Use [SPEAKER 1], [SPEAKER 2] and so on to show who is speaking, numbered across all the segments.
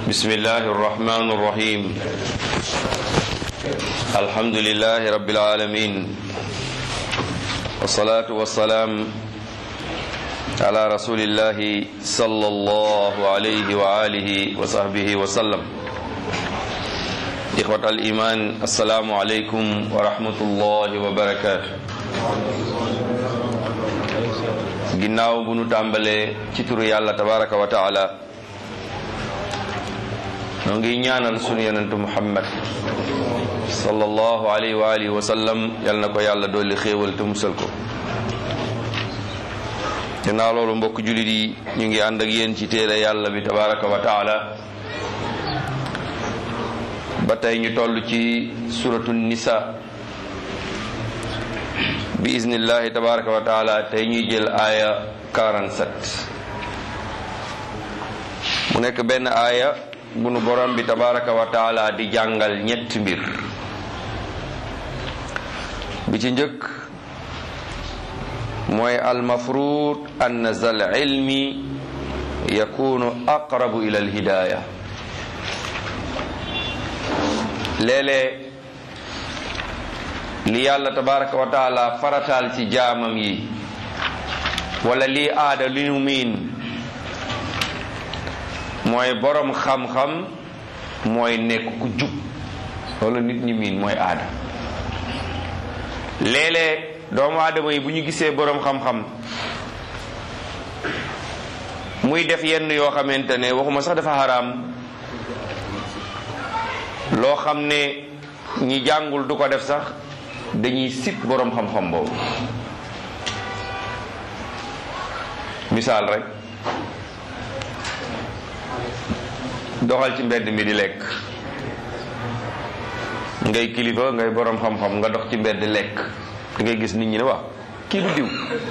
[SPEAKER 1] بسم الله الرحمن الرحيم الحمد لله رب العالمين والصلاة والسلام على رسول الله صلى الله عليه وآله وصحبه وسلم إخوة الإيمان السلام عليكم ورحمة الله وبركاته ginnaaw bu nu tàmbalee ci turu yàlla tabaraka wa taala noo ngi ñaanal sunu yonentu muhammad sallallahu alayhi wa alihi wa sallam yal na ko yàlla dolli xéewal te musal ko ginnaaw loolu mbokk jullit yi ñu ngi ànd ak yéen ci téere yàlla bi tabaraka wa taala ba tey ñu toll ci suratu nisa bi iznillahi tabaraka wa taala tey ñuy jël aaya 47 mu nekk benn aaya bu nu borom bi tabaraka wa taala di jàngal ñetti mbir bi ci njëkk mooy almafruud an zal ilmi yakunu aqrabu ila alhidaaya léeg-léeg li yàlla tabaraka wa taala farataal ci jaamam yi wala lii aada li ñu miin mooy borom xam-xam mooy nekk ku jub loolu nit ñi miin mooy aada léeg-léeg doomu aadama yi bu ñu gisee borom xam-xam muy def yenn yoo xamante ne waxuma sax dafa xaraam loo xam ne ñi jàngul du ko def sax dañuy sit boroom xam-xam boobu misaal rek doxal ci mbedd mi di lekk ngay kilifa ngay boroom xam-xam nga dox ci mbedd lekk da ngay gis nit ñi ne wax kii du diw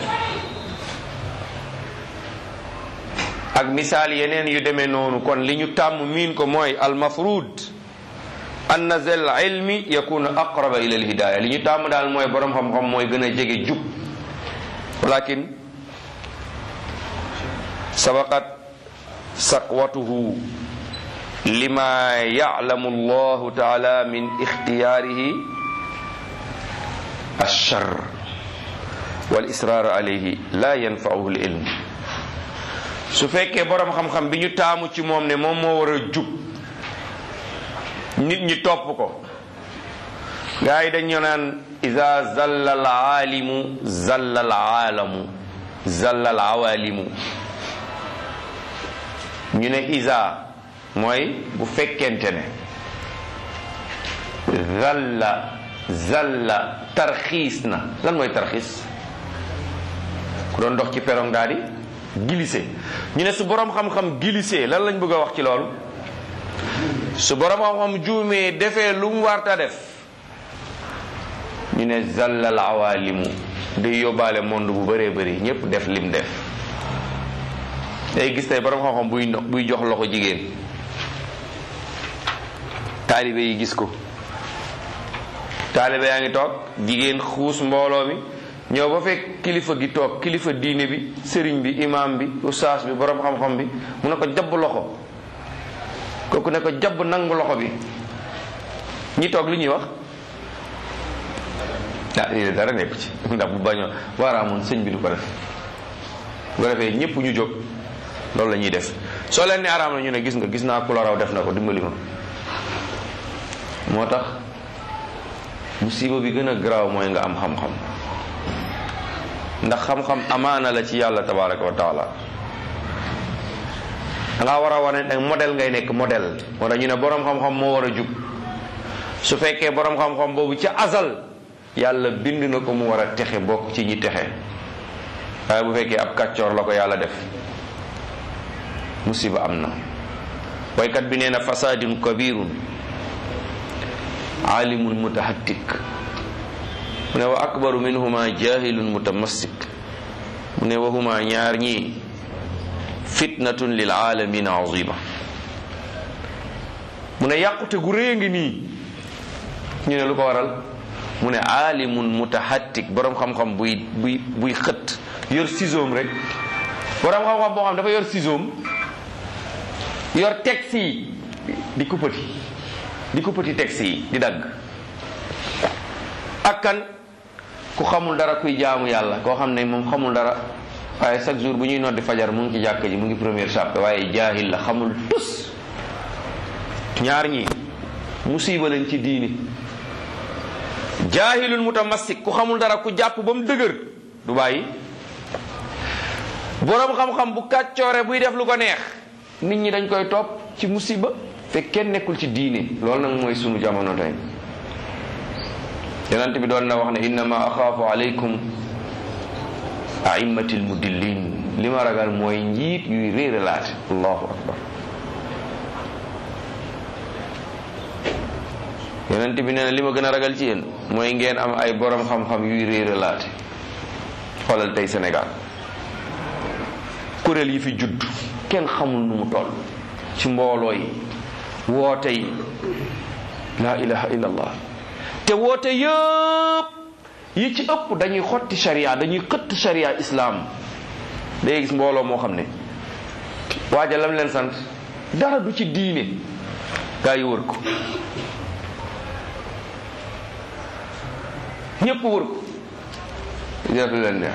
[SPEAKER 1] ak misaal yeneen yu demee noonu kon li ñu tàmm miin ko mooy almafruud anna zal ilmi yakunu aqraba ila alhidaya li ñu tàmm daal mooy borom xam-xam mooy gën a jege jub walakin sabaqat saqwatuhu lima ya'lamu allahu taala min ikhtiyarihi alchar wal israr alayhi la yanfa'uhu alilm su fekkee borom xam-xam bi ñu taamu ci moom ne moom moo war a jub nit ñi topp ko gaa yi dañu naan ida zalla al aalimu zalla al aalamu zalla al awaalimu ñu ne isa mooy bu fekkente ne zalla zalla tarxiis na lan mooy tarxiis ku doon dox ci perong daal di glissé ñu ne su boroom xam-xam glissé lan lañ bëgg a wax ci loolu su borom xam-xam juumee defee lu mu warta def ñu ne zallal awaalimu day yóbbaale monde bu bëree bëri ñépp def lim def day gis tey borom xam-xam buy buy jox loxo jigéen taalibe yi gis ko taalibe yaa ngi toog jigéen xuus mbooloo mi ñëw ba fekk kilifa gi toog kilifa diine bi sëriñ bi imam bi ustaas bi borom xam-xam bi mu ne ko jabb loxo kooku ne ko jabb nangu loxo bi ñi toog li ñuy wax ah lii dara nekk ci ndax bu bañoo waaraamoon sëñ bi du ko def bu ko defee ñëpp ñu jóg loolu la ñuy def soo leen ne araam na ñu ne gis nga gis naa ku la raw def na ko dimbali ma moo tax musiba bi gën a garaaw mooy nga am xam-xam ndax xam-xam amaana la ci yàlla tabaraka wa taala danga war a wane ne modèle ngay nekk modèle moo tax ñu ne boroom xam-xam moo war a jub su fekkee boroom xam-xam boobu ca azal yàlla bind na ko mu war a texe bokk ci ñi texe waaye bu fekkee ab kàccoor la ko yàlla def musiba am na waykat bi nee na fasadun kabirun alimun mutahattik mu ne wa akbaru minhuma jahilun mutamassik mu ne wa huma ñaar ñii fitnatun lil alamina azima mu ne yàqute gu rëy ngi nii ñu ne lu ko waral mu ne aalimun mutahattik boroom xam-xam buy buy buy xët yor ciseau rek boroom xam-xam boo xam dafa yor ciseau yor texte yi di kuppati di kuppati texte yi di dagg ak kan ku xamul dara kuy jaamu yàlla koo xam ne moom xamul dara waaye chaque jour bu ñuy noddi fajar mu ngi ci jàkk ji mu ngi première chape waaye jaahil la xamul tus ñaar ñi musiba lañ ci diini jaahilul mutamassik ku xamul dara ku jàpp ba mu dëgër du bàyyi boroom xam-xam bu kàccoore buy def lu ko neex nit ñi dañ koy topp ci musiba fekk kenn nekkul ci diine loolu nag mooy sunu jamono tey yonent bi doon na wax ne innama axaafu aleykum aimmatil mudillin li ma ragal mooy njiit yuy réeralaate allahu akbar yonent bi nee na li ma gën a ragal ci yéen mooy ngeen am ay borom xam-xam yuy réeralaate xoolal tey Sénégal kuréel yi fi judd kenn xamul nu mu toll ci mbooloo yi woote yi laa ilaha illallah te woote yëpp yi ci ëpp dañuy xotti sharia dañuy xëtt sharia islam day gis mbooloo moo xam ne waaja lam leen sant dara du ci diine gaa yi wër ko ñépp wër ko di def lu leen neex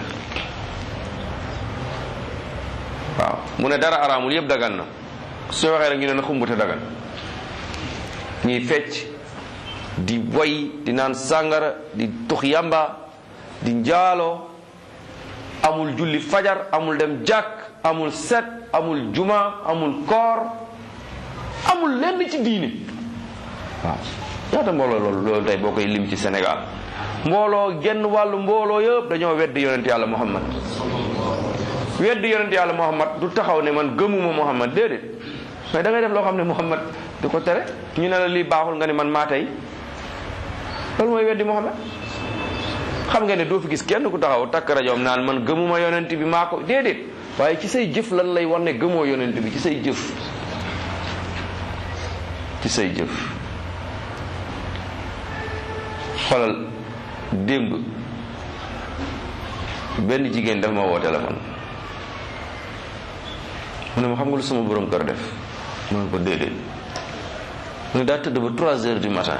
[SPEAKER 1] waaw mu ne dara araamul yëpp dagan na su waxee rek ñu ne na xumbute dagan ñuy fecc di woy di naan sàngara di tux yamba di njaaloo amul julli fajar amul dem jàkk amul set amul juma amul koor amul lenn ci diine waaw ñaata mbooloo loolu loolu tey boo koy lim ci Sénégal mbooloo genn wàllu mbooloo yëpp dañoo weddi yonent yàlla Muhammad weddi yonent yàlla Muhammad du taxaw ne man gëmuma Muhammad déedéet mais da ngay def loo xam ne Muhammad di ko tere ñu ne la lii baaxul nga ne man maa tey loolu mooy weddi Muhammad xam nga ne doo fi gis kenn ku taxaw takk rajoom naan man gëmuma yonent bi maa ko déedéet waaye ci say jëf lan lay wan ne gëmoo yonent bi ci say jëf ci say jëf xoolal démb benn jigéen dafa ma woo téléphone mu ne ma xam nga lu sama borom kër def mu ne ko déedéet mu ne daa tëdd ba trois heures du matin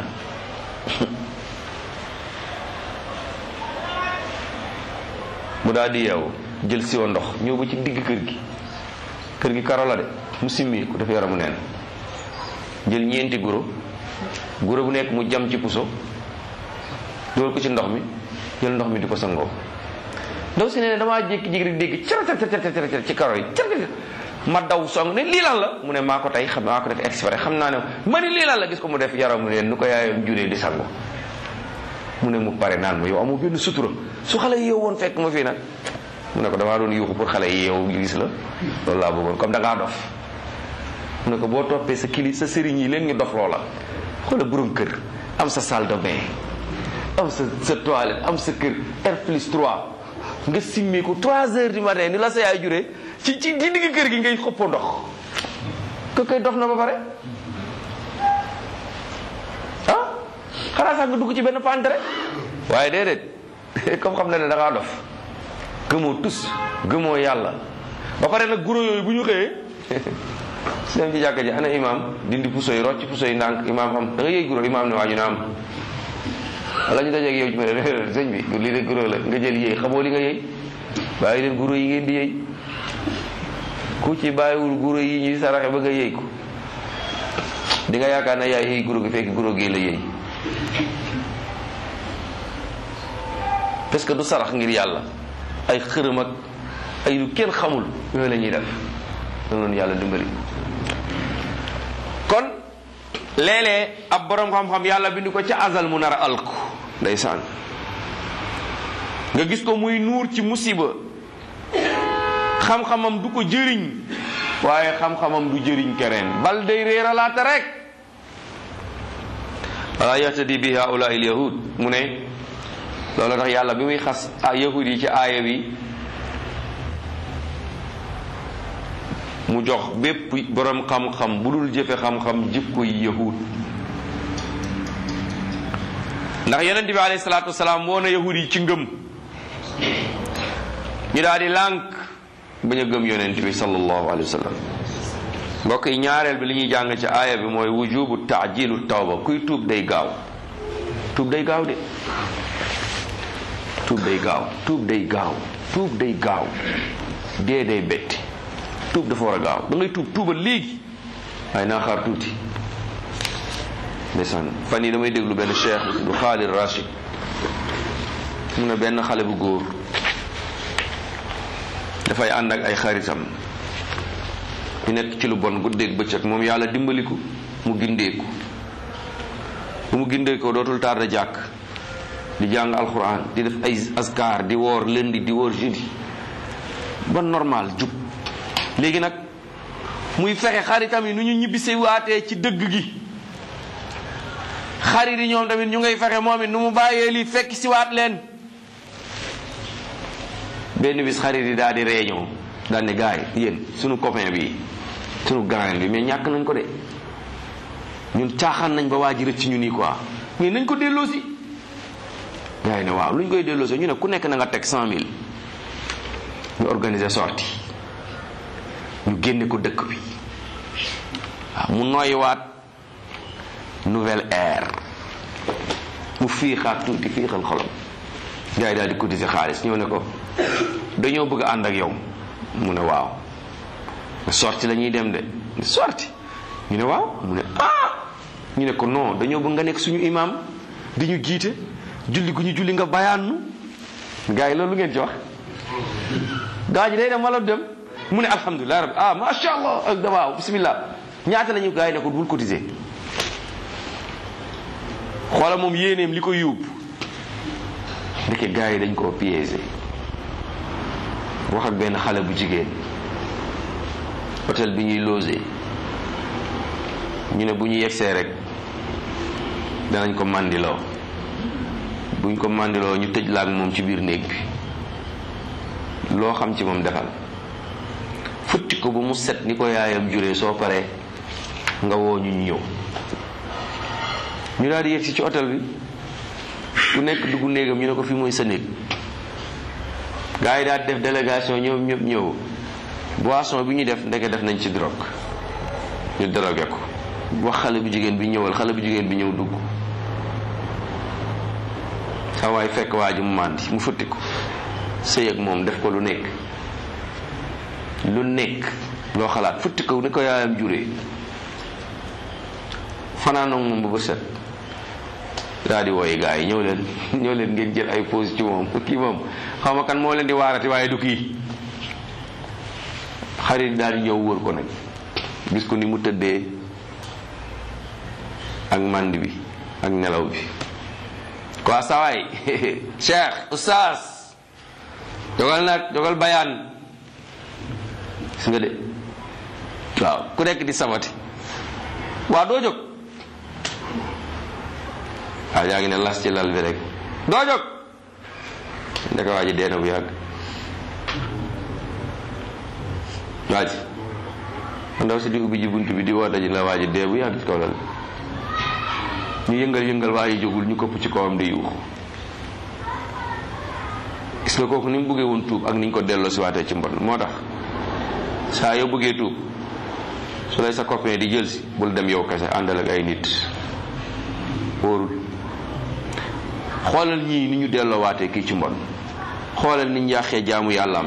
[SPEAKER 1] mu daal di yeewu jël siwo ndox ñëw ba ci digg kër gi kër gi karo la de mu simmi ko dafa yaramu neen jël ñeenti guro guro bu nekk mu jam ci puso dugal ko ci ndox mi jël ndox mi di ko sangoo ndaw si ne damaa jékki-jékki rek dégg car car car car ci karo yi car ma daw song ne lii lan la mu ne maa ko tey xam maa ko def exprès xam naa ne ma ni lii lan la gis ko mu def yaramu neen nu ko yaayam juree di sango mu ne mu pare naan ma yow amoo benn sutura su xale yi yow woon fekk ma fii nag mu ne ko damaa doon yuuxu pour xale yi yow gis la loolu laa bëggoon comme da ngaa dof mu ne ko boo toppee sa kili sa sëriñ yi leen ñu dof loola xoola borom kër am sa salle de bain am sa sa toilette am sa kër R plus 3 nga simmeeku 3 heures du matin ni la sa yaay juree ci ci di digg kër gi ngay xëppoo ndox ko koy dof na ba pare ah xanaa sax nga dugg ci benn pantere waaye déedéet comme xam na ne da ngaa dof gëmoo tus gëmoo yàlla ba pare nag guro yooyu bu ñu xëyee su dem ci jàkka ji ana imam dindi puso yi rocc puso yi ndànk imam xam da nga yëy guro imam ne waa ñu ne am wala ñu dajeeg yow ci ma ne sëñ bi lii de guro la nga jël yëy xamoo li nga yëy bàyyi leen guro yi ngeen di yëy ku ci bàyyiwul guro yi ñuy saraxe ba nga yëy ko di nga yaakaar na yaay yëy guro gi fekk guro gi la yëy parce que du sarax ngir yàlla ay xërëm ak ay lu kenn xamul yooyu la ñuy def danoonu yàlla dimbali kon léeg-léeg ab borom xam-xam yàlla bind ko ca azal mu nar a alku ndeysaan nga gis ko muy nuur ci musiba xam-xamam du ko jëriñ waaye xam-xamam du jëriñ keneen bal day réeralaate rek wala yahtadi bi haula il yahud mu ne loolu tax yàlla bi muy xas a yahud yi ci aaya bi mu jox bépp borom xam-xam bu dul jëfe xam-xam jikko yi yahud ndax yonent bi alayhi salaatu wasalaam woo na yahud yi ci ngëm ñu daal di lànk bañ a gëm yonent bi sallallahu alayhi wa sallam mbokk yi ñaareel bi li ñuy jàng ci aaya bi mooy wujubu taajilu tawba kuy tuub day gaaw tuub day gaaw de tuub day gaaw tuub day gaaw tuub day gaaw dee day betti tuub dafa war a gaaw da ngay tuub tuubal léegi waaye naa xaar tuuti ndeysaan fan yi damay déglu benn cheikh bu Khalid Rashid mu ne benn xale bu góor dafay ànd ak ay xaritam ñu nekk ci lu bon guddeeg bëccëg moom yàlla dimbaliku mu gindeeku bu mu gindeekoo dootul tarda jàkk di jàng alxuraan di def ay askar di woor lundi di woor jeudi ba normal jub léegi nag muy fexe xaritam yi nu ñu ñibbisi waatee ci dëgg gi xarit yi ñoom tamit ñu ngay fexe moom it nu mu bàyyee lii fekk si waat leen benn bis xarit yi daal di réunion daal ne gars yi yéen sunu copain bi sunu grand bi mais ñàkk nañ ko de ñun caaxaan nañ ba waa ji rëcc ñu nii quoi mais nañ ko delloosi gars yi ne waaw lu ñu koy delloosi ñu ne ku nekk na nga teg cent mille ñu organiser sortie ñu génne ko dëkk bi waaw mu noyyiwaat nouvelle ère mu fiixaat tuuti fiixal xolam gars yi daal di cotiser xaalis ñëw ne ko dañoo bëgg ànd ak yow mu ne waaw sorti la ñuy dem de sorti ñu ne waaw mu ne ah ñu ne ko non dañoo bëgg nga nekk suñu imam di ñu jiite julli gu ñu julli nga bayaannu gars yi loolu lu ngeen ci wax gaa ji day dem wala dem mu ne alhamdulilah rabbi ah macha allah ak dabaaw bismillah ñaata la ñu gars yi ne ko bul cotiser xoola moom yéeneem li ko yóbbu ndeke gars yi dañ koo piégé wax ak benn xale bu jigéen hôtel bi ñuy logé ñu ne bu ñu yegsee rek danañ ko mandiloo buñ ko mandiloo ñu tëj laak moom ci biir néeg bi loo xam ci moom defal futti ko ba mu set ni ko yaayam juree soo paree nga woo ñu ñëw ñu daal di yegsi ci hôtel bi ku nekk dugg néegam ñu ne ko fii mooy sa néeg gars yi daal def délégation ñoom ñëpp ñëw boisson bi ñu def ndeke def nañ ci drogue ñu drogué ko wax xale bu jigéen bi ñëwal xale bu jigéen bi ñëw dugg sa waay fekk waa ji mu màndi mu futti ko sëy ak moom def ko lu nekk lu nekk loo xalaat futti ko ni ko yaayam juree fanaan ak moom ba ba set daal di wooyi gars yi ñëw leen ñëw leen ngeen jël ay pause ci moom kii moom xaw ma kan moo leen di waarati waaye du kii xarit daal di ñëw wër ko nag gis ko ni mu tëddee ak mànd bi ak nelaw bi quoi sawaay cheikh oustaz dogal nag dogal bayaan gis nga de waaw ku nekk di sabati waa doo jóg waaw yaa ngi ne las ci lal bi rek doo jóg ndeka waa ji dee na bu yàgg waa ji ndaw si di ubbi ji bunt bi di woote ji la waa ji dee bu yàgg ci kaw lal ñu yëngal yëngal waa ji jógul ñu këpp ci kawam di yuux gis nga kooku ni mu bëggee woon tuub ak ni ñu ko delloo si waatee ci mbon moo tax saa yoo bëggee tuub su lay sa copain di jël si bul dem yow kese àndal ak ay nit wóorul xoolal ñii ni ñu delloo waatee kii ci mbon xoolal ni ñu yàqee jaamu yàllaam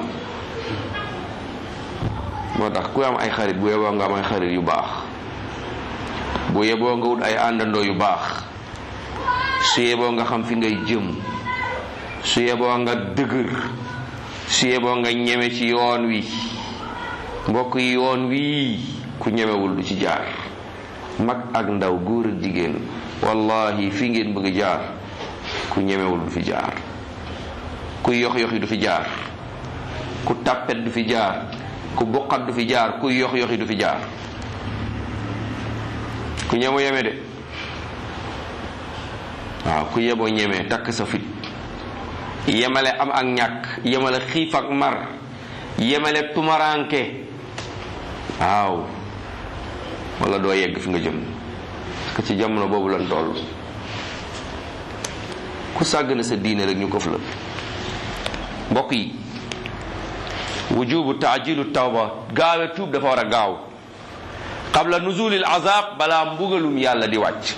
[SPEAKER 1] moo tax ku am ay xarit bu yeboo nga am ay xarit yu baax bu yeboo nga wut ay àndandoo yu baax su yeboo nga xam fi ngay jëm su yeboo nga dëgër su yeboo nga ñeme ci yoon wi mbokk yi yoon wi ku ñemewul du ci jaar mag ak ndaw góor ak jigéen wallahi fi ngeen bëgg jaar ku ñemewul du fi jaar ku yox yoxi du fi jaar ku tàppet du fi jaar ku buqat du fi jaar ku yox yoxi du fi jaar ku ñemo yeme de waaw ku yeboo ñeme takk sa fit yemale am ak ñàkk yemale xiif ak mar yemale tumaranke waaw wala doo yegg fi nga jëm parce que ci jamono boobu lan toll ku sàgg na sa diine rek ñu ko la mbokk yi wujubu taajilu tawba gaawe tuub dafa war a gaaw qabla nuzulil azab balaa mbugalum yàlla di wàcc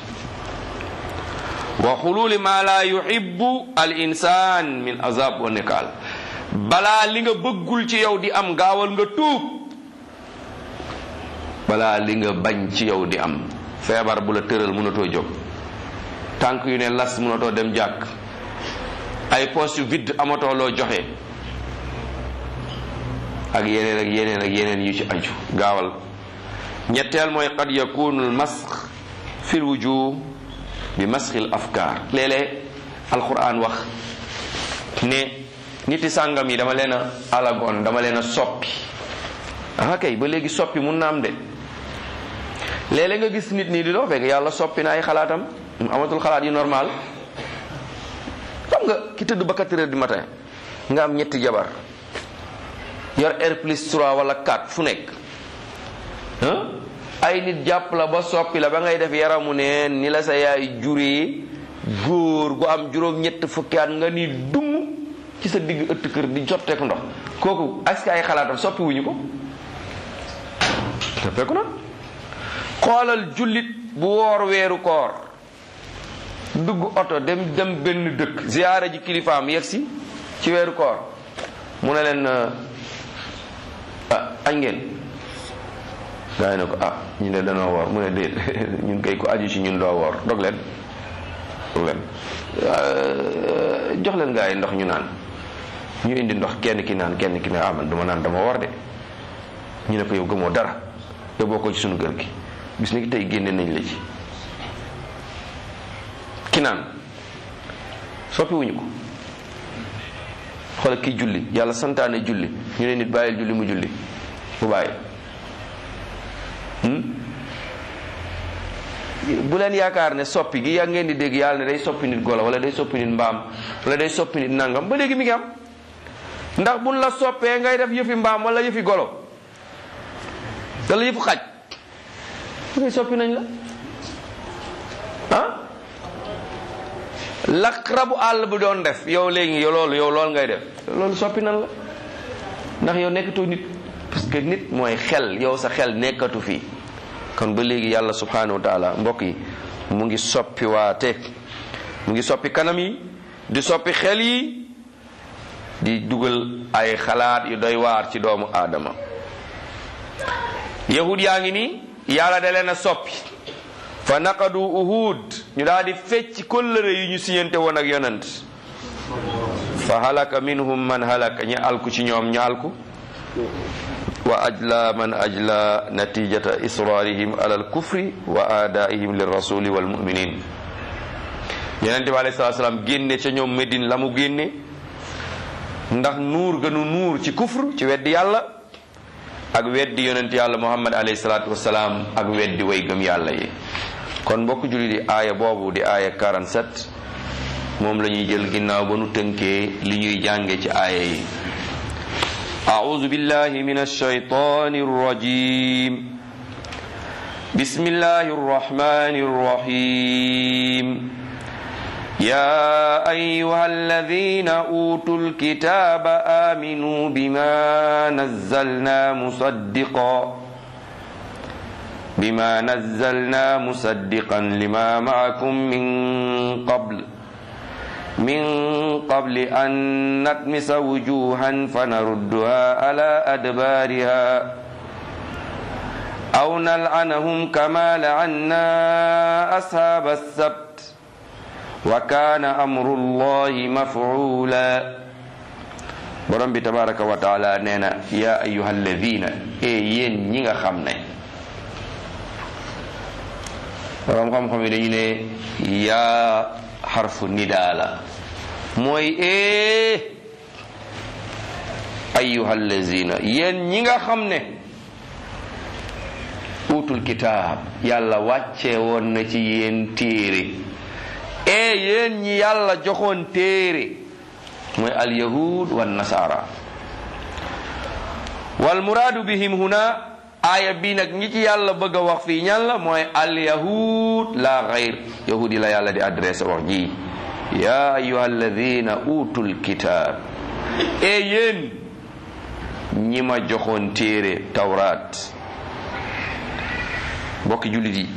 [SPEAKER 1] wa xululi ma la yuhibbu al insan min azab wa nikaal balaa li nga bëggul ci yow di am gaawal nga tuub balaa li nga bañ ci yow di am feebar bu la tëral mënatoo jóg tànk yu ne las mënatoo dem jàkk ay poste yu vide amatoo loo joxe ak yeneen ak yeneen ak yeneen yu ci aju gaawal ñetteel mooy qad yakunu al masx fi l wujuh bi masxil afkaar léeg-léeg alquran wax ne niti sàngam yi dama leen a alagoon dama leen a soppi ah kay ba léegi soppi mun na am de léeg-léeg nga gis nit nii di doo fekk yàlla soppi na ay xalaatam amatul xalaat yu normal xam nga ki tëdd ba 4 heures du matin nga am ñetti jabar yor R plus 3 wala 4 fu nekk ay nit jàpp la ba soppi la ba ngay def yaramu neen ni la sa yaay juree góor gu am juróom ñett fukki at nga ni dum ci sa digg ëtt kër di jotteeku ndox kooku est-ce que ay xalaatam soppi wuñu ko soppeeku na xoolal jullit bu woor weeru koor dugg oto dem dem benn dëkk ziyaara ji kilifaam yegsi ci weeru koor mu ne leen ah añ ngeen gaa yi ne ko ah ñu ne danoo woor mu ne déet ñun kay ko aju ci ñun doo woor dog leen dog leen jox leen gaa yi ndox ñu naan ñu indi ndox kenn ki naan kenn ki ne ah man duma naan dama woor de ñu ne ko yow gëmoo dara yow bokkoo ci sunu kër gi bis ni ki tey génne nañ la ci ki naan soppi wuñu ko xoolal kii julli yàlla santaane julli ñu ne nit bàyyil julli mu julli bu bàyyi bu leen yaakaar ne soppi gi yaa ngeen di dégg yàlla ne day soppi nit golo wala day soppi nit mbaam wala day soppi nit nangam ba léegi mi ngi am ndax buñ la soppee ngay def yëfi mbaam wala yëfi golo wala yëfu xaj ngay soppi nañ la ah lak rabu àll bu doon def yow léegi yow loolu yow loolu ngay def loolu soppi nan la ndax yow nekkatoo nit parce que nit mooy xel yow sa xel nekkatu fii kon ba léegi yàlla subhanahu wa taala mbokk yi mu ngi soppi waate mu ngi soppi kanam yi di soppi xel yi di dugal ay xalaat yu doy waar ci doomu aadama yahud yaa ngi nii yàlla da leen a soppi fa naqadu uhud ñu daal di fecc kóllëre yi ñu siyante woon ak yonant fa halaka minhum man halaka ñi alku ci ñoom ñu alku wa ajla man ajla natijata israrihim ala alkufri wa aadaihim lirrasuli walmuminin yonente bi alayhi salatu salaam génne ca ñoom Medine la mu génne ndax nuur gënu nuur ci kufr ci weddi yàlla ak weddi yonent yàlla muhammad alayhi salatu wasalaam ak weddi way gëm yàlla yi kon mbokk julli di aaya boobu di aaya 47 moom la ñuy jël ginnaaw ba nu tënkee li ñuy jànge ci aaya yi أعوذ بالله من الشيطان الرجيم بسم الله الرحمن الرحيم يا أيها الذين أوتوا الكتاب آمنوا بما نزلنا مصدقا بما نزلنا مصدقا لما معكم من قبل من قبل أن نطمس وجوها فنردها على أدبارها أو نلعنهم كما لعنا أصحاب السبت وكان أمر الله مفعولا borom bi tabaraka wa taala nee na yaa ayuha alladina e yéen ñi nga xam ne borom xam-xam yi dañu ne yaa xarfu nidaa la mooy ee ayuha allazina yéen ñi nga xam ne utul kitaab yàlla wàcce woon na ci yéen téere ee yéen ñi yàlla joxoon téere mooy alyahud wan nasara wal muraadu bihim huna aaya bi nag ñi ci yàlla bëgg a wax fii ñan la mooy alyahud la gayr yahud yi la yàlla di adressé wax ji ya ayuha alladina utul kitaab e yéen ñi ma joxoon téere tawraat bokki jullit yi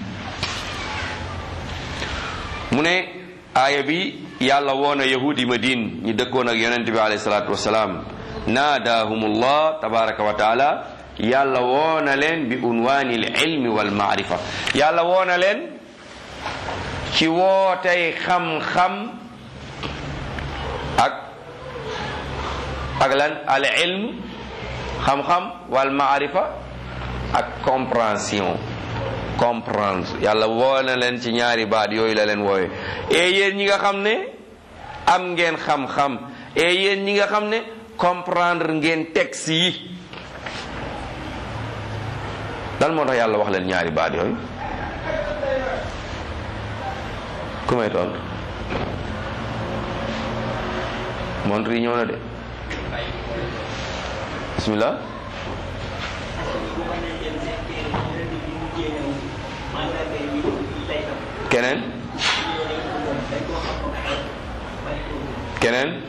[SPEAKER 1] mu ne aaya bi yàlla woona yahudi madine ñi dëkkoon ak yonent bi alayhi salaatu wasalaam naadaahumullah tabaraka wa taala yàlla woona leen bi unwaani l ilmi wal maarifa yàlla woona leen ci wootey xam-xam ak ak lan al ilm xam-xam wal maarifa ak compréhension comprendre yàlla woona leen ci ñaari baat yooyu la leen woowe e yéen ñi nga xam ne am ngeen xam-xam e yéen ñi nga xam ne comprendre ngeen texte yi lan moo tax yàlla wax leen ñaari baat yooyu ku may toon montre yi ñëw na de bismillah keneen keneen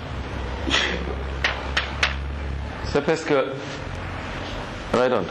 [SPEAKER 1] c'est parce que damay tontu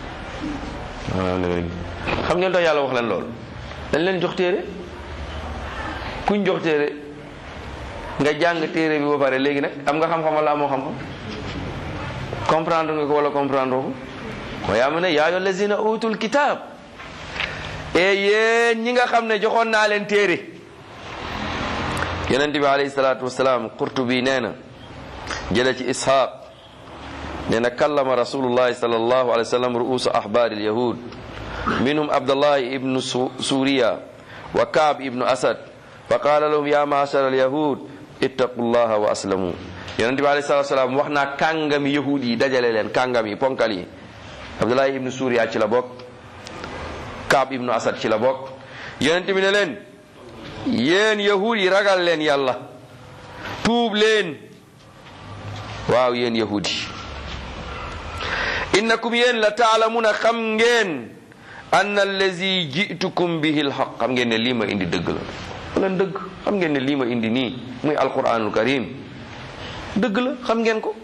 [SPEAKER 1] xam ngeen tax yàlla wax leen loolu dañ leen jox téere kuñ jox téere nga jàng téere bi ba pare léegi nag am nga xam-xam wala amoo xam-xam comprendre nga ko wala comprendre ko wa yaa ma ne yaa ayyuha allazina utul kitab e yéen ñi nga xam ne joxoon naa leen téere yonente bi alayhi salaatu wasalaam qurtubi nee na jële ci ishaq nee na kallama rasulullahi sallallahu alayhi wa sallam ru'usa ahbaari alyahud minhum abdullahi ibnu suriya wa kaab ibnu asad fa qaala lahum ya maashara alyahud ittaqu llaha wa aslamu yonente bi alayhi salatu wasalaam wax naa kàngami yahud yi dajale leen kàngam yi ponkal yi abdullahi ibnu suriya ci la bokk kaab ibnu asad ci la bokk yonente bi ne leen yéen yahud yi ragal leen yàlla tuub leen waaw yéen yahud yi innakum yéen la taalamuna xam ngeen anna allazi jitukum bihi lxaq xam ngeen ne lii ma indi dëgg la leen dëgg xam ngeen ne lii ma indi nii muy alquranul karim dëgg la xam ngeen ko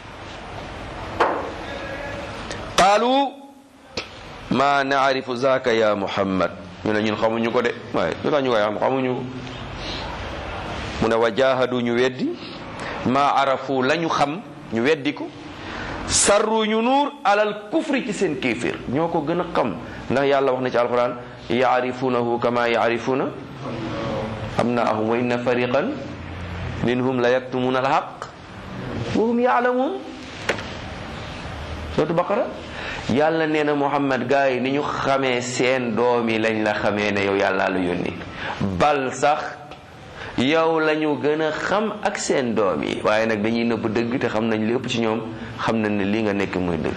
[SPEAKER 1] qaalu ma naarifu zaka ya muhammad ñu ne ñun xamuñu ko de waaye lu tax ñu koy xam xamuñu mu ne wa jahadu ñu weddi ma arafu la ñu xam ñu weddi ko sarru ñu nuur alal kufri ci seen kéeféer ñoo ko gën a xam ndax yàlla wax na ci alquran yaarifunahu kama yaarifuna abnaahum wa inna fariqan minhum la yaktumuna alhaq wa hum yaalamun sootu baqara yàlla nee na muhammad gaa yi ni ñu xamee seen doom yi lañ la xamee ne yow yàlla la yónni bal sax yow lañu gën a xam ak seen doom yi waaye nag dañuy nëbb dëgg te xam nañ li ëpp ci ñoom xam nañ ne lii nga nekk muy dëgg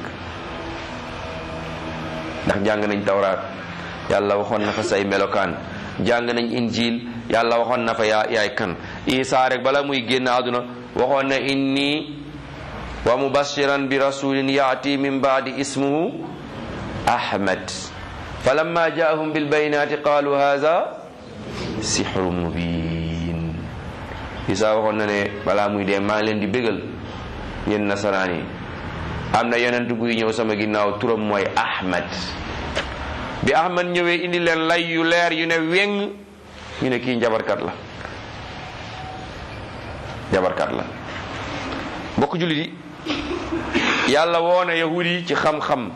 [SPEAKER 1] ndax jàng nañ tawraat yàlla waxoon na fa say melokaan jàng nañ injil yàlla waxoon na fa yaa yaay kan isaa rek bala muy génn àdduna waxoon na inni wa mubashiran bi rasulin yaati min baadi ismuhu ahmad falamma jaahum bilbayinati qalu hadha sixru mubin isaa waxoon na ne balaa muy dee maa ngi leen di bégal yéen nasaraan yi am na yonent guy ñëw sama ginnaaw turam mooy ahmad bi ahmad ñëwee indi leen lay yu leer yu ne weng ñu ne kii njabarkat la njabarkat la mbokk jullit yi yàlla woona yahud yi ci xam-xam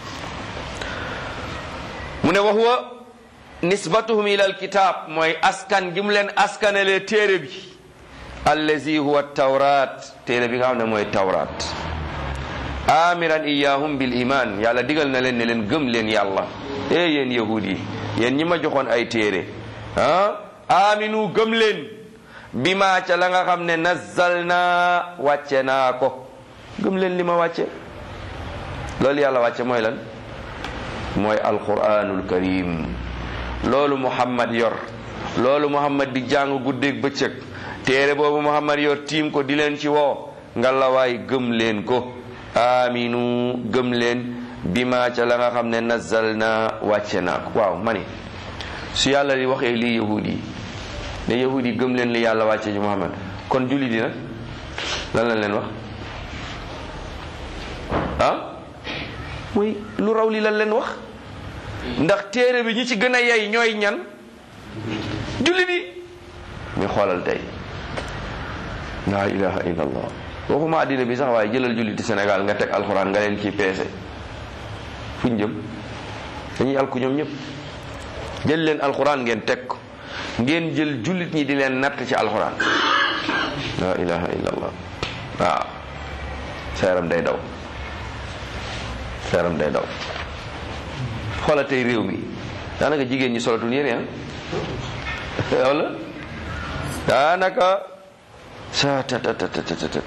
[SPEAKER 1] mu ne wa huwa nisbatuhum ila alkitab mooy askan gi mu leen askanalee téere bi allazi huwa tawrat téere bi nga xam ne mooy tawrat amiran iyahum bil iman yàlla digal na leen ne leen gëm leen yàlla e yéen yahud yi yéen ñi ma joxoon ay téere ah aminu gëm leen bi ma ca la nga xam ne nazzal naa wàcce naa ko gëm leen li ma wàcce loolu yàlla wàcce mooy lan mooy alquranul karim loolu muhammad yor loolu muhammad di jàng guddeeg bëccëg téere boobu muhammad yor tiim ko di leen ci woo ngalawaay gëm leen ko aminu gëm leen bi ma ca la nga xam ne nazzal naa wàcce naa ko waaw ma ni su yàlla di waxee lii yahud yi ne yahud yi gëm leen li yàlla wàcce ci muhammad kon julli di nag lan lañ leen wax ah muy lu raw li lan leen wax ndax téere bi ñi ci gën a yey ñooy ñan jullit yi ñu xoolal tey laa ilaha illa allah waxuma àddina bi sax waaye jëlal julliti Sénégal nga teg alxuraan nga leen ci peese fu ñu jëm dañuy alku ñoom ñëpp jël leen alxuraan ngeen teg ko ngeen jël jullit ñi di leen natt ci alxuraan laa ilaha illa allah waaw sa yaram day daw sa yaram day daw xoola tey réew mi daanaka jigéen ñi solatul yére ah wala daanaka sa tatatatatata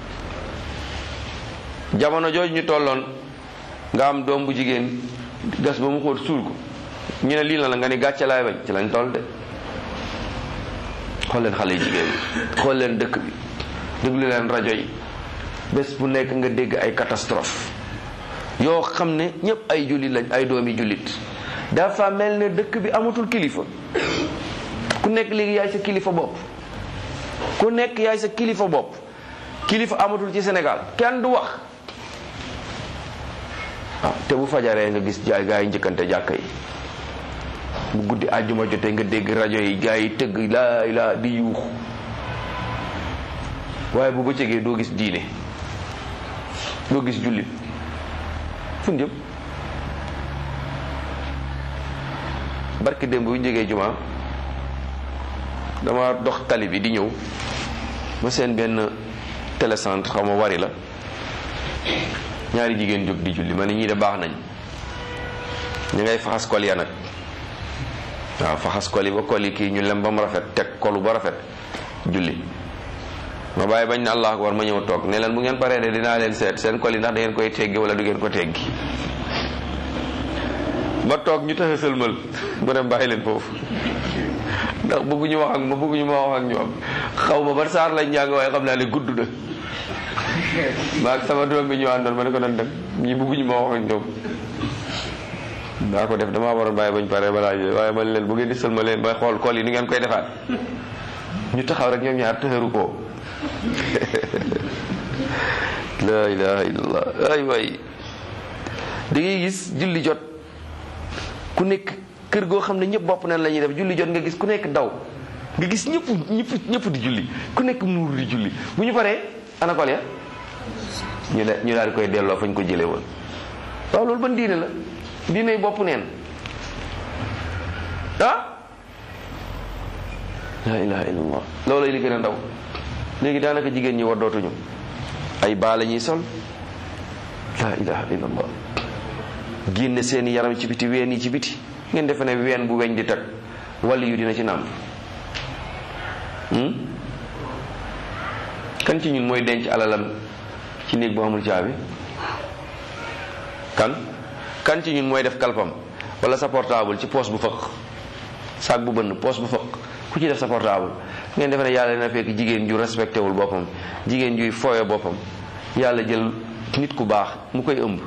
[SPEAKER 1] jamono jooju ñu tolloon nga am doom bu jigéen gas ba mu xóot suul ko ñu ne lii la la nga ni gàcce laay bañ ci lañ toll de xool leen xale yu jigéen yi xool leen dëkk bi déglu leen rajo yi bés bu nekk nga dégg ay catastrophe yoo xam ne ñëpp ay jullit lañ ay doomi jullit dafa mel ne dëkk bi amatul kilifa ku nekk léegi yaay sa kilifa bopp ku nekk yaay sa kilifa bopp kilifa amatul ci Sénégal kenn du wax waaw te bu fajaree nga gis jaay gaa yi njëkkante jàkka yi bu guddi àjjuma jotee nga dégg rajo yi gaa yi tëgg laa laa di yuux waaye bu bëccëgee doo gis diine doo gis jullit fu jëm barki démb bu ñu jógee juma dama dox tali bi di ñëw ba seen benn télécentre xaw ma wari la ñaari jigéen jóg di julli ma ne ñii de baax nañ ñu ngay faxas kol ya nag waaw faxas kol yi ba kol yi kii ñu lem ba mu rafet teg kolu ba rafet julli ma bàyyi bañ na allah akbar ma ñëw toog ne leen bu ngeen paree de dinaa leen seet seen kol yi ndax da ngeen koy teggi wala du ngeen ko teggi ma toog ñu tax a sëlmal mu ne bàyyi leen foofu ndax bëgguñu wax ak ma bëgguñu ma wax ak ñoom xaw ma ban saar lañ njàng waaye xam naa ne gudd na maa ak sama doom bi ñu àndoon ma ne ko doon dem ñi bëgguñu ma wax ak ñoom daa ko def damaa waroon bàyyi bañ pare balaa yooyu waaye man leen bu ngeen di sëlma leen ba xool kool yi ni ngeen koy defaat ñu taxaw rek ñoom ñaar tëxëru ko la ilaha illallah ay waay da ngay gis julli jot ku nekk kër goo xam ne ñëpp bopp nañ la ñuy def julli jot nga gis ku nekk daw nga gis ñëpp ñëpp ñëpp di julli ku nekk muur di julli bu ñu paree ana kol ya ñu de ñu daal di koy delloo fañ ko jëlee woon waaw loolu ban diine la diine bopp neen ah la ilaha illallah loolu li gën a ndaw léegi daanaka jigéen ñi waddootuñu ay baa la ñuy sol la ilaha illallah génne seeni yaram ci biti ween yi ci biti ngeen defe ne ween bu weñ di tag wàll yu dina ci nàmp kan ci ñun mooy denc alalam ci néeg bu amul caabi kan kan ci ñun mooy def kalpam wala sa portable ci poche bu fëq sac bu bënn poche bu fëq ku ci def sa portable ngeen defe ne yàlla dina fekk jigéen ju respecté wul boppam jigéen juy fooye boppam yàlla jël nit ku baax mu koy ëmb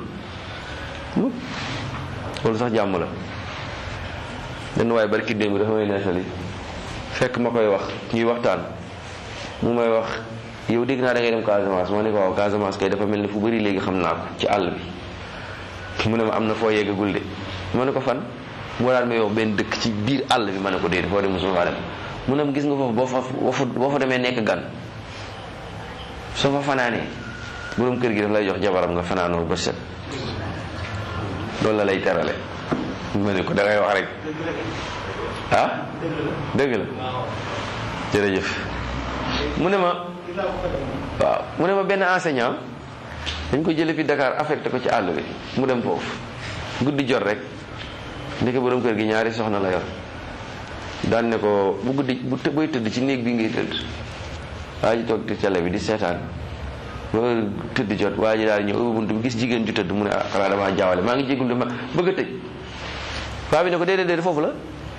[SPEAKER 1] loolu sax jàmm la benn waaye barki démb dafa may nettali fekk ma koy wax ñuy waxtaan mu may wax yow dégg naa da ngay dem Casamance ma ne ko waaw Casamance kay dafa mel ni fu bëri léegi xam naa ko ci àll bi mu ne ma am na foo yeggagul de ma ne ko fan mu daal may wax benn dëkk ci biir àll bi ma ne ko déedéet foo dem mosuma faa dem mu ne gis nga foofu boo fa boo fa demee nekk gan soo fa fanaanee borom kër gi daf lay jox jabaram nga fanaanoo ba set loolu la lay terale ma ne ko da ngay wax rek ah dëgg la jërëjëf mu ne ma waaw mu ne ma benn enseignant dañ ko jële fi Dakar affecté ko ci àll bi mu dem foofu guddi jot rek ndeke borom kër gi ñaari soxna la yor daan ne ko bu guddi bu booy tëdd ci néeg bi ngay tëdd waa ji toog ci télé bi di seetaan ba tëdd jot waa ji daal ñëw ubbi bunt bi gis jigéen ju tëdd mu ne ah xanaa damaa jaawale maa ngi jéggul ma bëgg a tëj waa bi ne ko déedéet déedéet foofu la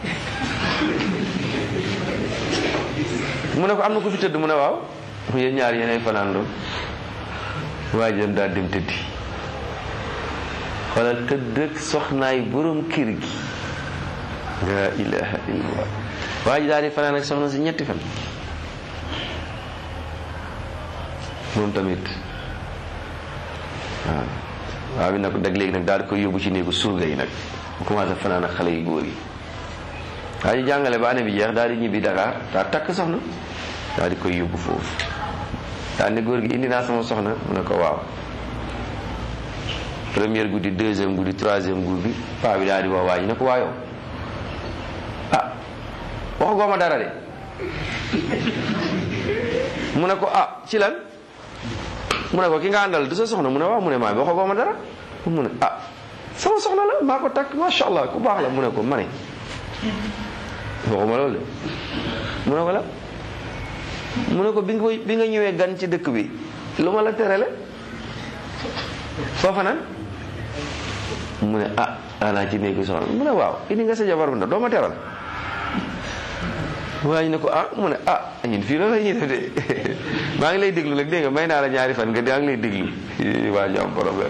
[SPEAKER 1] mu ne ko am na ko fi tëdd mu ne waaw yéen ñaar yéenay fanaan doon waa ji dem daal dem tëddi xoolal tëdd ak soxnaay borom kër gi la ilaha illallah waa ji daal di fanaan ak soxna si ñetti fan moom tamit waaw waa bi nag dag léegi nag daal di koy yóbbu ci néegu surga yi nag mu commencé fanaan ak xale yu góor yi waa ñu jàngale ba année bi jeex daal di ñibbi Dakar daal takk soxna daal di koy yóbbu foofu daal ne góor gi indi naa sama soxna mu ne ko waaw première guddi deuxième guddi troisième guddi paa bi daal di wax waa ji ne ko waayoo ah waxu gooma dara de mu ne ko ah ci lan mu ne ko ki nga àndal du sa soxna mu ne waaw mu ne maa waxu gooma dara mu ne ah sama soxna la maa ko takk macha allah ku baax la mu ne ko ma ne waxuma loolu de mu ne ko la mu ne ko bi nga bi nga ñëwee gan ci dëkk bi lu ma la terale foofa nan mu ne ah ana ci néegu soxna mu ne waaw indi nga sa jabar bu ndaw doo ma teral waaye ñu ne ko ah mu ne ah ñun fii loolu la ñuy def de maa ngi lay déglu nag dégg nga may naa la ñaari fan nga daa ngi lay déglu waa ñu am problème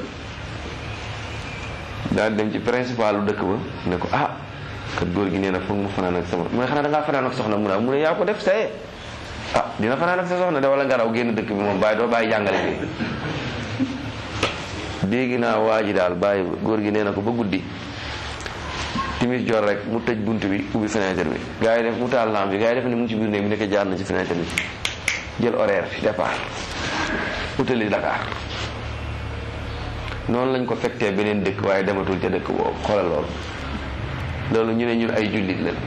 [SPEAKER 1] daal dem ci principal dëkk ba ne ko ah kat góor gi nee na foog mu fanaan ak sama mu ne xanaa da ngaa fanaan ak soxna mu ne mu ne yaa ko def saye ah dina fanaan ak sa soxna de wala nga raw génn dëkk bi moom bàyyi doo bàyyi jàngale bi dégg naa waa ji daal bàyyi góor gi nee na ko ba guddi timis jor rek mu tëj bunt bi ubbi fenêtre bi gars yi def mu taal lampe bi gars yi def ne mu ngi ci biir néeg bi nekk jaar na ci fenêtre bi jël horaire fi départ utali Dakar noonu lañ ko fekkee beneen dëkk waaye dematul ca dëkk boobu xoolal loolu loolu ñu ne ñun ay jullit lañ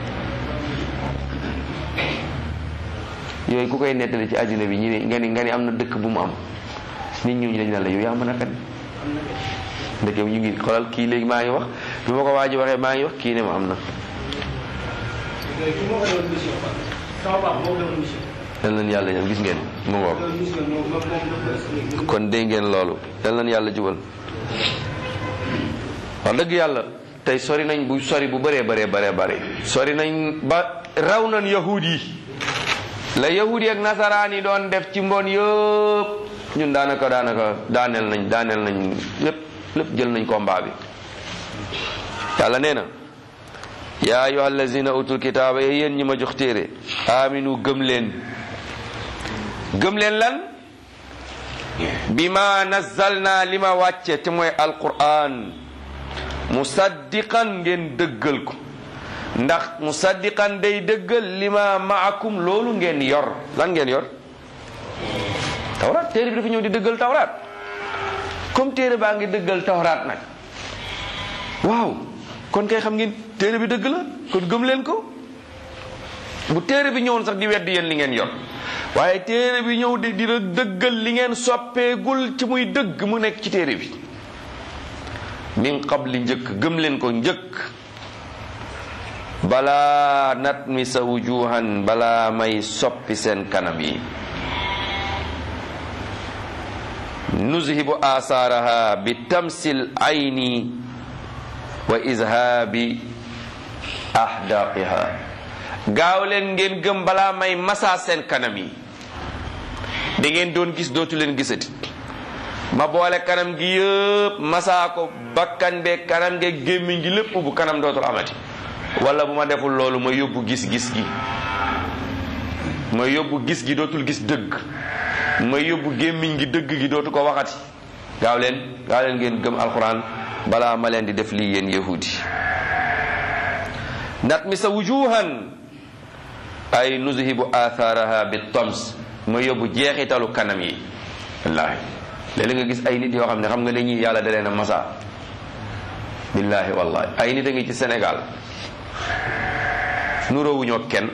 [SPEAKER 1] yooyu ku koy nettali ci àddina bi ñu ne nga ni nga ni am na dëkk bu mu am nit ñooñu dañ naan la yow yaa mën a fen ndeke ñu ngi xoolal kii léegi maa ngi wax bi ma ko waa ji waxee maa ngi wax kii ne ma am na yal nañ yàlla ñoom gis ngeen mu ngoog kon dégg ngeen loolu yal nañ yàlla jubal wax dëgg yàlla tey sori nañ bu sori bu bëree bëree bëree bëri sori nañ ba raw nañ yahud yi la yahud yi ak nasaraan yi doon def ci mbon yëpp ñun daanaka daanaka daaneel nañ daaneel nañ lépp lépp jël nañ combat bi yàlla nee na yaa ayyuha allazina utul kitaaba yéen ñi ma jox téere aminu gëm leen gëm leen lan bi ma nazzalna li ma wàcce te mooy alquran musaddiqan ngeen dëggal ko ndax musaddiqan day dëggal li ma maakum loolu ngeen yor lan ngeen yor tawraat téere bi dafa ñëw di dëggal tawraat comme téere baa ngi dëggal tawraat nag waaw kon kay xam ngeen téere bi dëgg la kon gëm leen ko bu téere bi ñëwoon sax di weddi yéen li ngeen yor waaye téere bi ñëw di di dëggal li ngeen soppeegul ci muy dëgg mu nekk ci téere bi min qabli njëkk gëm leen ko njëkk balaa nat mi sa wujuhan balaa may soppi seen kanam yi nuzhibu asaaraha bi tamsil ayni wa izhaabi ahdaqiha gaaw leen ngeen gëm balaa may masaa seen kanam yi da ngeen doon gis dootu leen gisati ma boole kanam gi yëpp masaa ko bakkan be kanam ge gémmiñ gi lépp bu kanam dootul amati wala bu ma deful loolu ma yóbbu gis-gis gi ma yóbbu gis gi dootul gis dëgg ma yóbbu gémmiñ gi dëgg gi dootu ko waxati gaaw leen gaaw leen ngeen gëm alquran balaa ma leen di def lii yéen yahudi nat mi sa wujuhan ay nuzhibu atharaha bi toms ma yóbbu jeexitalu kanam yi wallaahi léeg nga gis ay nit yoo xam ne xam nga dañuy yàlla da leen a masa billaahi wallahi ay nit a ngi ci Sénégal nuroowuñoo kenn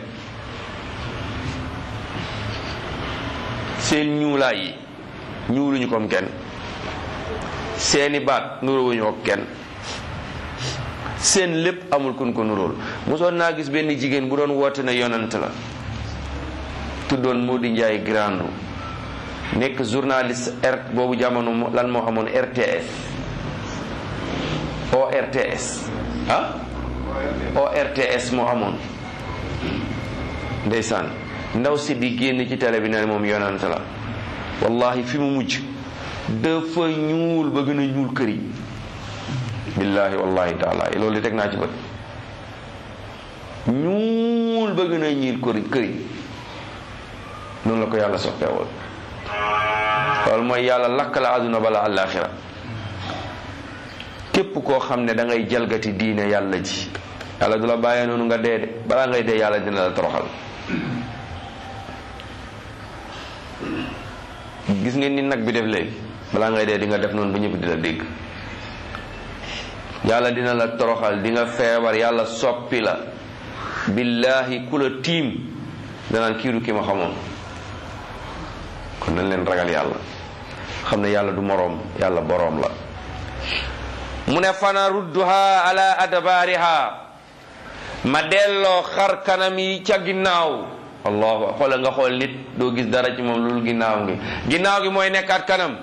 [SPEAKER 1] seen ñuulaay yi ñuuluñu comme kenn seeni baat nuroowuñoo kenn seen lépp amul kun ko nuróol mosoon naa gis benn jigéen bu doon woote na yonant la tuddoon Modi Ndiaye Grandou nekk journaliste r boobu jamono lan moo amoon RTS ORTS ah ORTS moo amoon ndeysaan ndaw si di génn ci télé bi ne moom yonant la wallahi fi mu mujj dafa ñuul ba gën a ñuul kër yi billahi wallahi taala loolu di teg naa ci bët ñuul ba gën a ñiil kër kër yi noonu la ko yàlla soppeewul loolu mooy yàlla lakk la àdduna bala àllaaxira képp koo xam ne da ngay jalgati diine yàlla ji yàlla du la bàyyee noonu nga dee de balaa ngay dee yàlla dina la toroxal gis ngeen ni nag bi def léegi balaa ngay dee di nga def noonu ba ñëpp di la dégg yàlla dina la toroxal di nga feebar yàlla soppi la billahi ku la tiim danaan kiiru ki ma xamoon kon nañ leen ragal yàlla xam ne yàlla du moroom yàlla boroom la mu ne fana rudduha ala adbaariha ma delloo xar kanam yi ca ginnaaw allahu xoola nga xool nit doo gis dara ci moom loolu ginnaaw gi ginnaaw gi mooy nekkaat kanam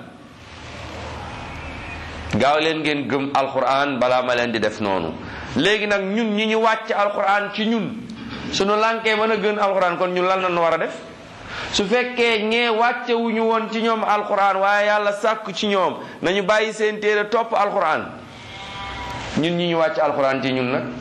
[SPEAKER 1] gaaw leen ngeen gëm alquran balaa ma leen di def noonu léegi nag ñun ñi ñu wàcc alquran ci ñun suñu lànkee mën a gën alquran kon ñun lan la ñu war a def su fekkee ñee wàcce wu ñu woon ci ñoom alquran waaye yàlla sàkk ci ñoom nañu bàyyi seen téere topp alquran ñun ñi ñu wàcc alquran ci ñun nag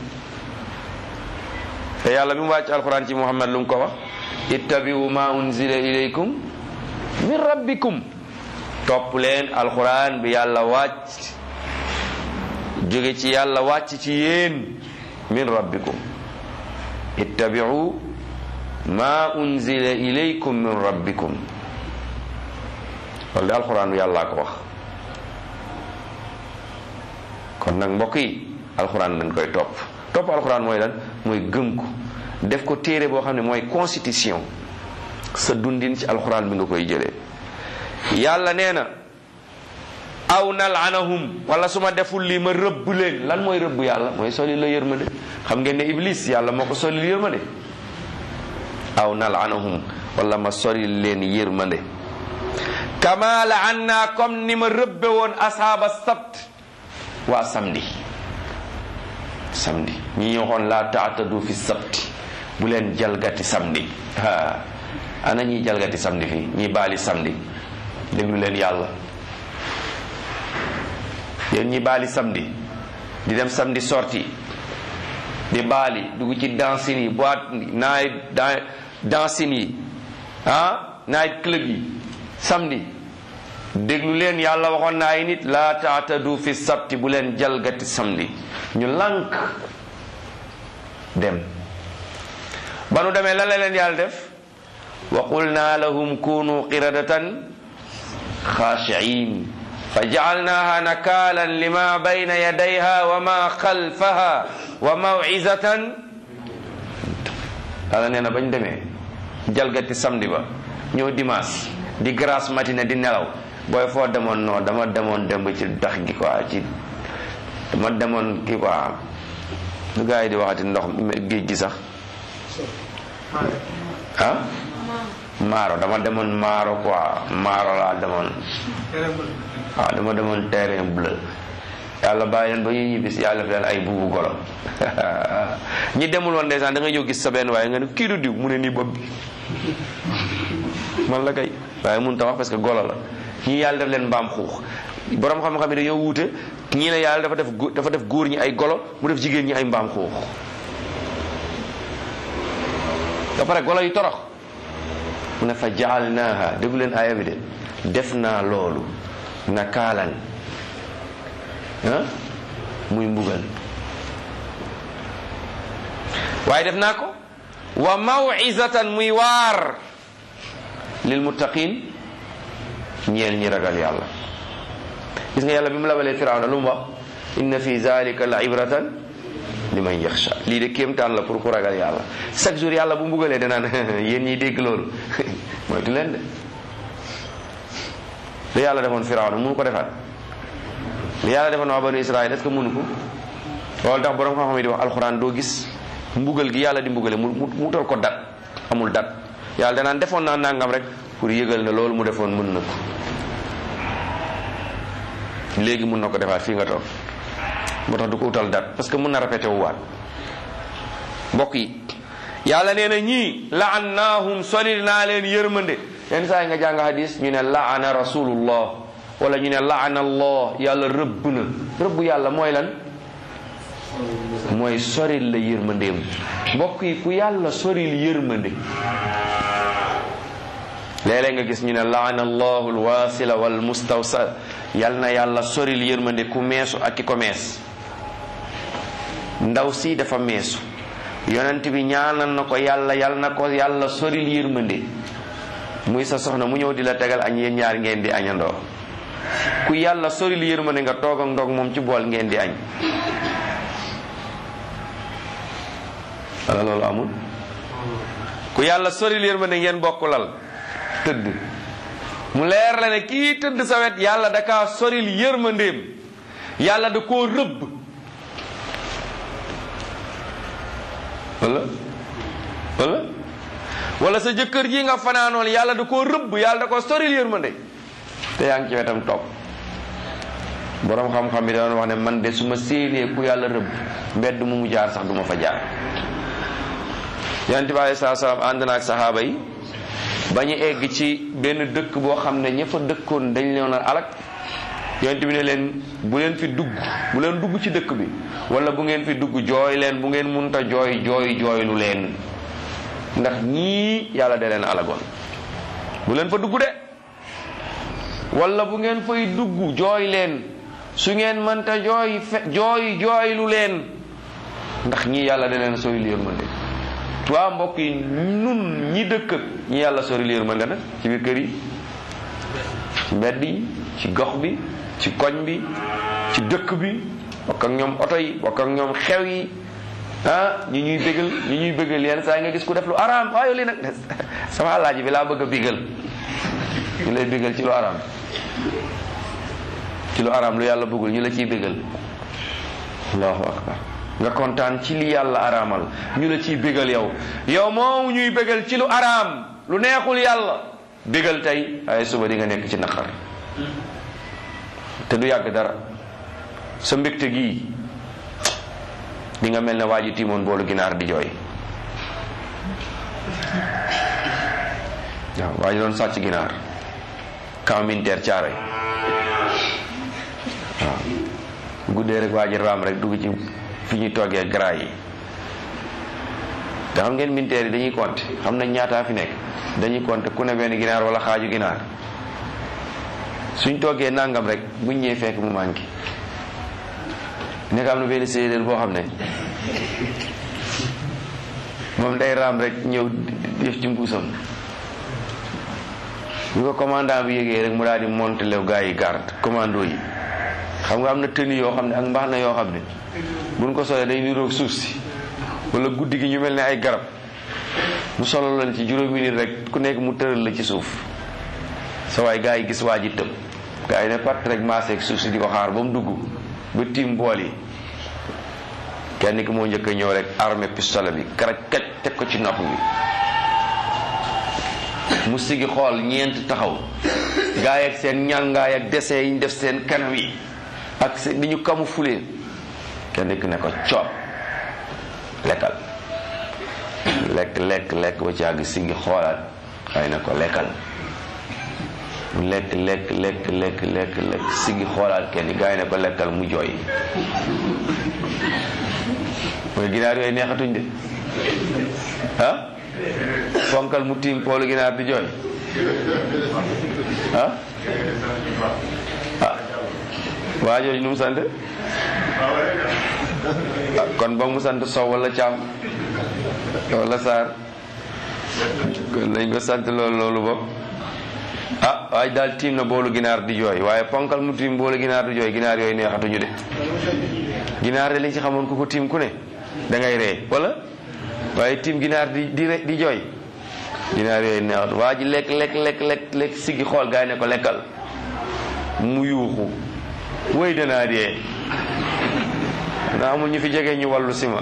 [SPEAKER 1] te yàlla bi mu wàcc alquran ci muhammad lu mu ko wax ittabiu ma unzila ilaykum min rabbikum topp leen alquran bi yàlla wàcc jóge ci yàlla wàcc ci yéen min rabbikum ittabiu ma unzila ilaykum min rabbikum loolu de alquran bi yàllaa ko wax kon nag mbokk yi alquran dañ koy topp topp alquran mooy lan mooy gëm ko def ko téere boo xam ne mooy constitution sa dundin ci alquran bi nga koy jëlee yàlla nee na aw nalaanahum wala su ma deful lii ma rëbb leen lan mooy rëbb yàlla mooy soli la yërmande xam ngeen ne iblis yàlla moo ko solil yërmande aw nalaanahum wala ma sori leen yërmande kama laanna comme ni ma rëbbe woon ashaaba sabt waa samedi samedi ñi ñoo xoon laa taatadu fi sabti bu leen jalgati samedi ha ana ñiy jalgati samedi fii ñi baali samedi déglu leen yàlla yéen ñi baali samedi di dem samedi sorti di baali dugg ci dancing yi boîte night dancing yi ah night club yi samedi déglu leen yàlla waxoon na ay nit laa taatadu fi sabti bu leen jalgati samedi ñu lànk dem ba nu demee lan la leen yàlla def wa qulna lahum kunu qiradatan xaashiin fa jacalnaha nakaalan lima bayna yadayha wa ma xalfaha wa mawcizatan yàlla nee na bañ demee jalgati samedi ba ñëw dimanche di grasse matinée di nelaw booy foo demoon non dama demoon dem ci dax gi quoi ci dama demoon kii quoi lu gars yi di waxati ndox géej gi sax ah maaro dama demoon maaro quoi maaro laa demoon waaw dama demoon terrain bleu yàlla bàyyi leen ba ñuy ñibbis yàlla fi leen ay buubu golo ñi demul woon ndeysaan da nga ñëw gis sa benn waaye nga ne kii du diw mu ne nii bopp bi man la kay waaye mun ta wax parce que golo la ñii yàlla def leen mbaam xuux borom xam-xam yi dañoo wuute ñii ne yàlla dafa def dafa def góor ñi ay golo mu def jigéen ñi ay mbaam xuux ba pare golo yi torox mu ne fa jaalnaaha déglu leen aaya bi de def naa loolu nakaalan ah muy mbugal waaye def naa ko wa mawizatan muy waar lil muttaqin ñeel ñi ragal yàlla gis nga yàlla bi mu labalee firawna lu mu wax inna fi zalika la ibratan liman yaxsha lii de kéemtaan la pour ku ragal yàlla chaque jour yàlla bu mbugalee danaan yéen ñiy dégg loolu moytu leen de li yàlla defoon firawna mënu ko defaat li yàlla defoon waa banu israël est-ce que mënu ko loolu tax borom xam-xam yi di wax alxuraan doo gis mbugal gi yàlla di mbugale mu mu utal ko dat amul dat yàlla danaan defoon naa nangam rek pour yëgal na loolu mu defoon mën na ko léegi mun na ko defaat fii nga toog moo tax du ko utal dat parce que mun na répété wu waat mbokk yi yàlla nee na ñii laannaahum solil naa leen yërmande yenn saa yi nga jàng hadis ñu ne laana rasulullah wala ñu ne laana allah yàlla rëbb na rëbb yàlla mooy lan mooy soril la yërmandeem mbokk yi ku yàlla soril yërmande léeg-léeg nga gis ñu ne laana allahu alwasila wal mustawsal yal na yàlla soril yërmande ku meesu ak ki ko mees ndaw si dafa meesu yonent bi ñaanal na ko yàlla yal na ko yàlla soril yërmande muy sa soxna mu ñëw di la tegal añ yéen ñaar ngeen di añandoo ku yàlla soril yërmande nga toog ak ndog moom ci bool ngeen di añ wala loolu amul ku yàlla soril yërmande ngeen bokk lal tëdd mu leer la ne kii tëdd sa wet yàlla da kaa soril yërmandeem yàlla da koo rëbb wala wala wala sa jëkkër ji nga fanaanoon yàlla da koo rëbb yàlla da koo soril yërmande te yaa ngi ci wetam toog boroom xam-xam bi doon wax ne man de su ma séenee ku yàlla rëbb mbedd mu mu jaar sax du ma fa jaar yonent bi alei salatu salaam ànd na ak saxaaba yi ba ñu egg ci benn dëkk boo xam ne ña fa dëkkoon dañ leen a alak yonent bi ne leen bu leen fi dugg bu leen dugg ci dëkk bi wala bu ngeen fi dugg jooy leen bu ngeen munta jooy jooy jooylu leen ndax ñii yàlla da leen alagoon bu leen fa dugg de wala bu ngeen fay dugg jooy leen su ngeen mënta jooy fe jooy jooylu leen ndax ñii yàlla da leen sooy yërmande waa mbokk yi nun ñi dëkk ñi yàlla sori yërmande nag ci biir kër yi ci mbedd yi ci gox bi ci koñ bi ci dëkk bi bokk ak ñoom oto yi bokk ak ñoom xew yi ah ñi ñuy bégal ñi ñuy bégal yenn saa yi nga gis ku def lu araam waaye li nag sama alaaji bi laa bëgg a bégal ñu lay bégal ci lu araam ci lu araam lu yàlla bëggul ñu la ciy bégal allahu akbar nga kontaan ci li yàlla araamal ñu la ciy bégal yow yow moom ñuy bégal ci lu araam lu neexul yàlla bégal tey ay suba di nga nekk ci naqar te du yàgg dara sa mbégte gii di nga mel ne waa ji tiimoon boolu ginaar di jooy waaw waa ji doon sàcc ginaar camp militaire caaroy waaw guddee rek waa ji raam rek dugg ci fi ñuy toggee gras yi te xam ngeen militaire yi dañuy compter xam nañ ñaataa fi nekk dañuy compter ku ne benn ginaar wala xaaju ginaar suñ toggee nangam rek buñ ñëwee fekk mu manqué nekk am na benn séeréer boo xam ne moom day raam rek ñëw def ci mbuusam bi ko commandant bi yégee rek mu daal di monter lew gars yi garde commando yi xam nga am na tenue yoo xam ne ak mbaax na yoo xam ne buñ ko solee day niroog suuf si wala guddi gi ñu mel ne ay garab mu solo leen ci juróomi nit rek ku nekk mu tëral la ci suuf sa waay gars yi gis waa ji tëb gars yi ne part rek maaseeg suuf si di ko xaar ba mu dugg ba tiim bool yi kenn ki moo njëkk a ñëw rek armé pistolet bi karaj kaj teg ko ci nopp bi mu sigi xool ñeent taxaw gaa yi ak seen ñàngaay ak dessin yi ñu def seen kanam yi ak seen ni ñu camouflé kenn ki ne ko coob lekkal lekk lekk lekk ba ci àgg sigi xoolaat xëy na ko lekkal mu lekk lekk lekk lekk lekk lekk sigi xoolaat kenn gaa yi ne ko lekkal mu jooy mooy ginaar yooyu neexatuñ de ah fonkal mu tiim poolu ginaar di jooy ah ah waa jooju nu mu sant ah kon ba mu sant sow wala caam wala saar kon lañ ko sant loolu loolu bopp ah waaye daal tiim na boolu ginaar di jooy waaye ponkal mu tiim boolu ginaar di jooy ginaar yooyu neexatuñu de ginaar de liñ ci xamoon ku ko tiim ku ne da ngay ree wala waaye tiim ginaar di di di jooy ginaar yooyu neexatu waa ji lekk lekk lekk lekk lekk siggi xool gaa yi ne ko lekkal mu yuuxu wéy danaa dee na amul ñu fi jege ñu wàllu si ma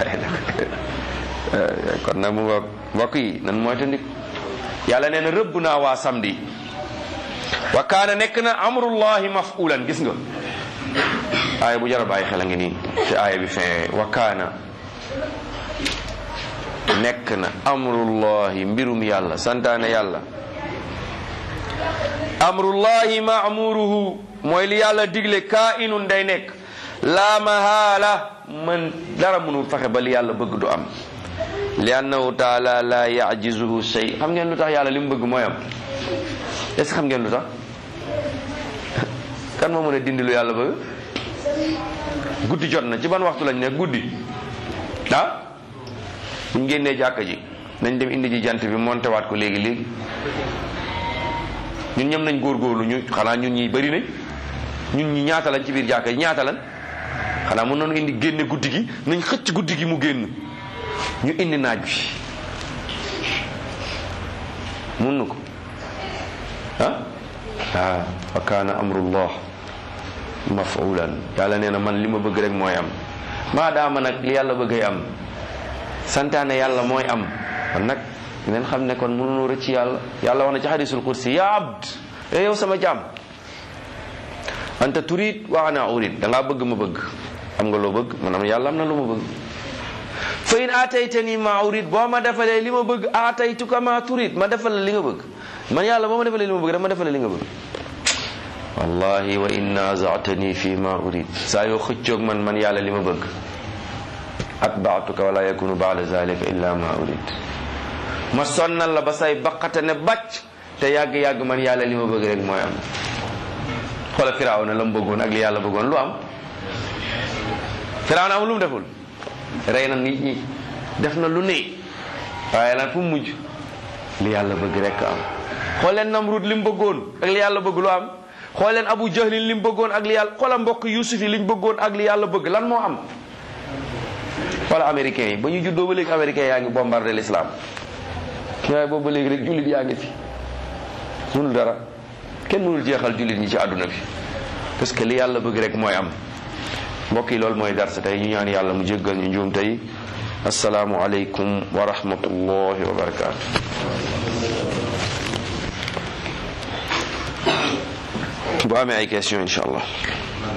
[SPEAKER 1] kon nag mu nga mbokk yi nan mooy tandik yàlla nee na rëbb naa waa samedi wa kaana nekk na amrullahi mafulan gis nga aaya bu jar a bàyyi xel a ngi nii te aaya bi fin wa kaana nekk na amrullahi mbirum yàlla santaane yàlla amrullahi maamuruhu mooy li yàlla digle kaa inun day nekk laa mahaala man dara mënul fexe ba li yàlla bëgg du am li annahu taala la yajizuhu shay xam ngeen lu tax yàlla li mu bëgg mooy am est ce que xam ngeen lu tax kan moo mën a dindi lu yàlla bëgg guddi jot na ci ban waxtu lañ ne guddi ah buñ génnee jàkka ji nañ dem indi ji jant bi monté waat ko léegi léegi ñun ñëm nañ góorgóorlu ñu xanaa ñun ñi bëri nañ ñun ñi ñaata lañ ci biir jàkka ji ñaata lañ xanaa mën nañu indi génne guddi gi nañ xëcc guddi gi mu génn ñu indi naaj bi mun na ko ah ah wa kaana amrullah mafulan yàlla nee na man li ma bëgg rek mooy am maa daama nag li yàlla bëggay am santaane yàlla mooy am kon nag ngeen xam ne kon mënunu rëcc yàlla yàlla wax na ci hadisul kursi ya abd e yow sama jaam anta turid wa ana urid da ngaa bëgg ma bëgg am nga loo bëgg man am yàlla am na lu ma bëgg fa in aataytani ma urid boo ma defalee li ma bëgg aataytuka ma turid ma defal la li nga bëgg man yàlla boo ma defalee li ma bëgg dama defal la li nga bëgg wallahi wa in naazatani fi ma urid saa yoo xëccoog man man yàlla li ma bëgg atbaatuka wala yakunu baada zalika illa ma urid ma sonnal la ba say baqate ne bàcc te yàgg-yàgg man yàlla li ma bëgg rek mooy am xoola firaaw na la mu bëggoon ak li yàlla bëggoon lu am firaaw na am lu mu deful rey na nit ñi def na lu ne waaye lan fu mu mujj li yàlla bëgg rek am xool leen Namrud li mu bëggoon ak li yàlla bëgg lu am xool leen Abu Jahlin li mu bëggoon ak li yàlla xoola mbokk Yusuf yi li ñu bëggoon ak li yàlla bëgg lan moo am xoola américains yi ba ñu juddoo ba léegi américains yaa ngi bombardé l'islam waaye boobu ba léegi rek jullit yaa ngi fi mënul dara kenn mënul jeexal jullit ñi ci àdduna bi parce que li yàlla bëgg rek mooy am mbokk yi loolu mooy darsa tey ñu ñaan yàlla mu jéggal ñu njuum tey asalaamu aleykum wa rahmatullahi wa barakaatu bu amee ay question incha allah